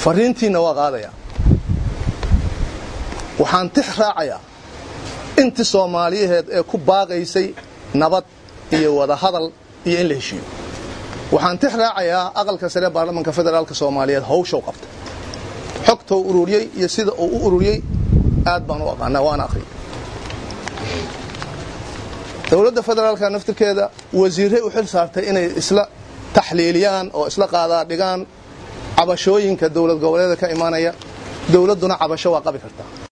fariintiinna waa qaadayaa waxaan tix raacayaa intii soomaaliyaheed ee ku baaqaysay nabad iyo wadahadal iyo in la heshiiyo waxaan tix raacayaa aqalka sare baarlamanka federaalka soomaaliyeed hawshow qabta xogtou ururiyey iyo sida uu u ururiyey aad baan u aqaanaa waana akhriyay dowladda federaalka naftirkeeda wasiirray u xil saartay inay isla taxliiliyaan oo isla qaadaa dhigaan cabashooyinka dowlad goboleeda ka imaanaya dowladduna cabasho waa qabi kartaa